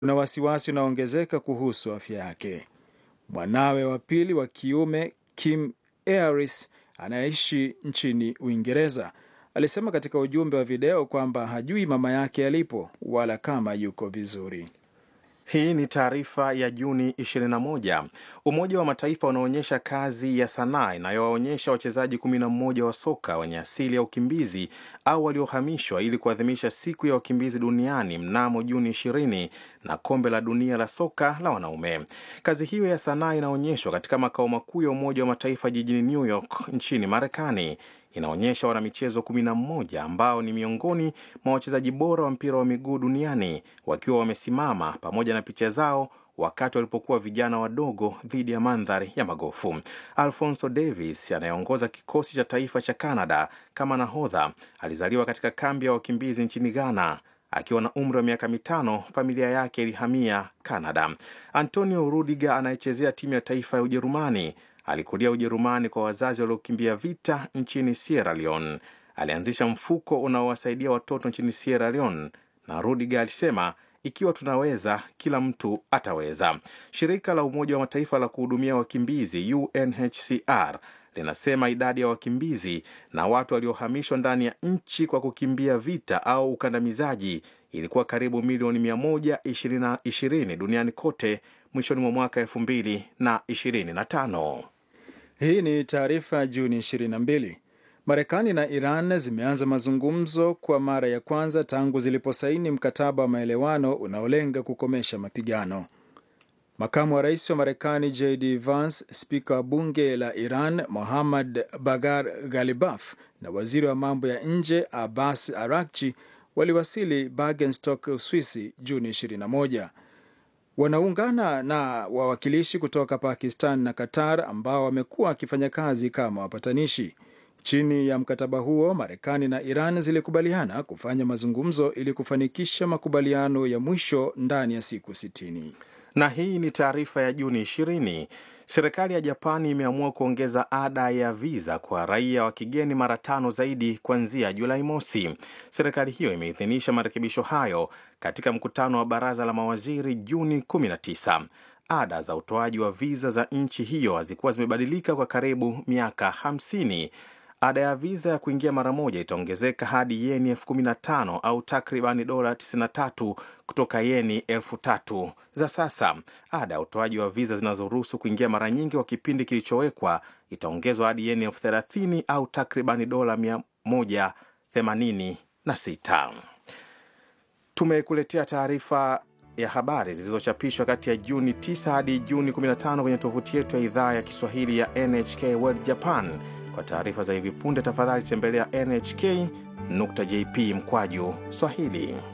kuna wasiwasi unaoongezeka kuhusu afya yake. Mwanawe wa pili wa kiume Kim Aris anayeishi nchini Uingereza alisema katika ujumbe wa video kwamba hajui mama yake alipo wala kama yuko vizuri. Hii ni taarifa ya Juni 21. Umoja wa Mataifa unaonyesha kazi ya sanaa inayowaonyesha wachezaji 11 wa soka wenye asili ya ukimbizi au waliohamishwa ili kuadhimisha siku ya wakimbizi duniani mnamo Juni 20 na kombe la dunia la soka la wanaume. Kazi hiyo ya sanaa inaonyeshwa katika makao makuu ya Umoja wa Mataifa jijini New York nchini Marekani inaonyesha wanamichezo 11 ambao ni miongoni mwa wachezaji bora wa mpira wa miguu duniani wakiwa wamesimama pamoja na picha zao wakati walipokuwa vijana wadogo dhidi ya mandhari ya magofu. Alfonso Davis anayeongoza kikosi cha taifa cha Canada kama nahodha alizaliwa katika kambi ya wakimbizi nchini Ghana. Akiwa na umri wa miaka mitano, familia yake ilihamia Canada. Antonio Rudiger anayechezea timu ya taifa ya Ujerumani alikulia Ujerumani kwa wazazi waliokimbia vita nchini Sierra Leone. Alianzisha mfuko unaowasaidia watoto nchini Sierra Leone, na Rudiger alisema ikiwa tunaweza, kila mtu ataweza. Shirika la Umoja wa Mataifa la kuhudumia wakimbizi UNHCR linasema idadi ya wakimbizi na watu waliohamishwa ndani ya nchi kwa kukimbia vita au ukandamizaji ilikuwa karibu milioni 120 duniani kote mwishoni mwa mwaka 2025. Hii ni taarifa Juni 22. Marekani na Iran zimeanza mazungumzo kwa mara ya kwanza tangu ziliposaini mkataba wa maelewano unaolenga kukomesha mapigano. Makamu wa rais wa Marekani JD Vance, spika wa bunge la Iran Mohammad Bagar Ghalibaf na waziri wa mambo ya nje Abbas Arakchi waliwasili Bergenstock, Uswisi Juni 21. Wanaungana na wawakilishi kutoka Pakistan na Qatar ambao wamekuwa wakifanya kazi kama wapatanishi. Chini ya mkataba huo, Marekani na Iran zilikubaliana kufanya mazungumzo ili kufanikisha makubaliano ya mwisho ndani ya siku 60. Na hii ni taarifa ya Juni 20. Serikali ya Japani imeamua kuongeza ada ya viza kwa raia wa kigeni mara tano zaidi kuanzia Julai mosi. Serikali hiyo imeidhinisha marekebisho hayo katika mkutano wa baraza la mawaziri Juni 19. Ada za utoaji wa viza za nchi hiyo hazikuwa zimebadilika kwa karibu miaka 50. Ada ya viza ya kuingia mara moja itaongezeka hadi yeni elfu kumi na tano au takribani dola 93 kutoka yeni elfu tatu za sasa. Ada ya utoaji wa viza zinazoruhusu kuingia mara nyingi kwa kipindi kilichowekwa itaongezwa hadi yeni elfu thelathini au takribani dola 186. Tumekuletea taarifa ya habari zilizochapishwa kati ya Juni 9 hadi Juni 15 kwenye tovuti yetu ya idhaa ya Kiswahili ya NHK World Japan. Kwa taarifa za hivi punde, tafadhali tembelea nhk.jp mkwaju Swahili.